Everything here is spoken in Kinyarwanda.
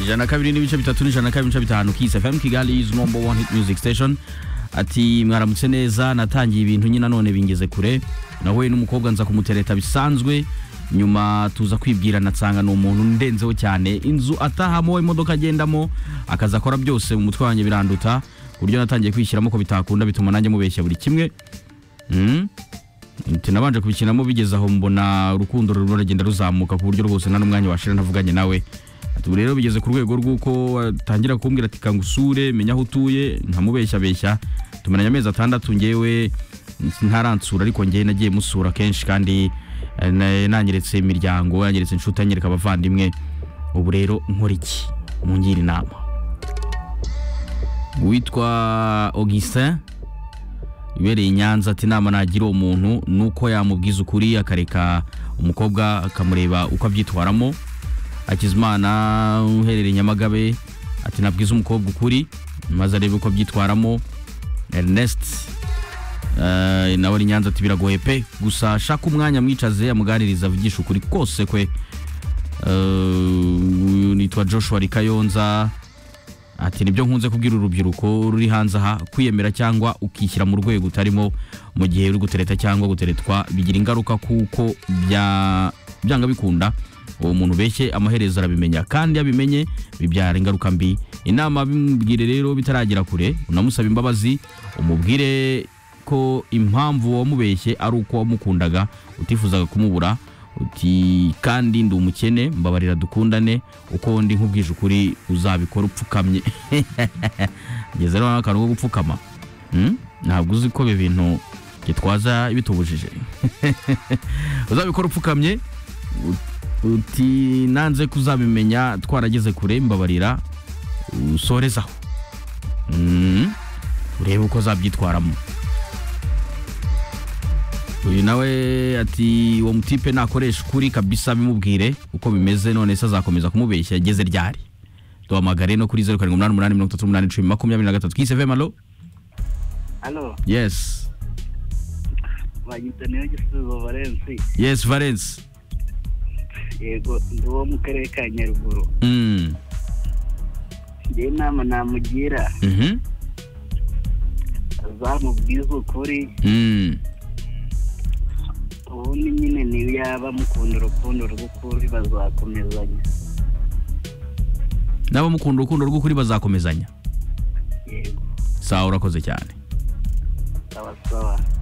ijana na kabiri n'ibice bitatu n'ijana na kabiri n'ibice bitanu Kiss FM Kigali is number one hit music station ati mwaramutse neza natangiye ibintu nyine none bingeze kure nawe n'umukobwa nza kumutereta bisanzwe nyuma tuza kwibwira natsanga ni umuntu ndenzeho cyane inzu atahamo imodoka agendamo akazi akora byose mu mutwe wanjye biranduta ku buryo natangiye kwishyiramo ko bitakunda bituma nanjye mubeshya buri kimwe Mm. Ati, nabanje kubikinamo bigeze aho mbona urukundo ruragenda ruzamuka ku buryo rwose nta n'umwanya washira ntavuganye nawe ati ubu rero bigeze ku rwego rw'uko atangira kumbwira ati kangu usure menya aho utuye nkamubeshyabeshya tumaranye amezi atandatu ngewe ntaransura ariko ngewe nagiye musura kenshi kandi eh, na- nanyeretse imiryango yanyeretse inshuti anyereka abavandimwe ubu rero nkora iki mungira inama witwa Augustin ibereye i nyanza ati inama nagira uwo muntu ni uko yamubwiza ukuri akareka umukobwa akamureba uko abyitwaramo akizimana uherereye i nyamagabe ati nabwize umukobwa ukuri maze arebe uko abyitwaramo ernest eh, nawe ari i nyanza ati biragoye pe gusa shaka umwanya mwicaze amuganiriza avugisha ukuri kose kwe Eh, nitwa joshua rikayonza ati nibyo nkunze kubwira urubyiruko ruri hanze aha kwiyemera cyangwa ukishyira mu rwego utarimo mu gihe uri gutereta cyangwa guteretwa bigira ingaruka kuko bya- byanga bikunda uwo muntu beshye amaherezo arabimenya kandi iyo abimenye bibyara ingaruka mbi inama bimubwire rero bitaragera kure unamusaba imbabazi umubwire ko impamvu wamubeshye ari uko wamukundaga utifuzaga kumubura uti kandi ndi umukene mbabarira dukundane uko ndi nkubwije ukuri uzabikora upfukamye ngeze rero akantu ko gupfukama Hmm? ntabwo uzi ko ibi bintu gitwaza bitubujije uzabikora upfukamye u- uti nanze kuzabimenya twarageze kure mbabarira usorezaho Hmm? urebe uko azabyitwaramo uyu nawe ati uwo mutipe nakoresha ukuri kabisa bimubwire uko bimeze none se azakomeza kumubeshya ageze ryari duhamagare no kuri zeru karindwi umunani umunani mirongo itatu n'umunani icumi makumyabiri na gatatu kiseve malo Halo, yes banyita niyo gisubizo Valensi. yes valence Yego, ndi uwo mu karere ka Nyaruguru. mm. Njye inama namugira, mhm azamubwize ukuri, mm. ubundi nyine niyo yaba mukunda urukundo rw'ukuri bazakomezanya. n'abamukunda urukundo rw'ukuri bazakomezanya Yego, sawa urakoze cyane sawa sawa.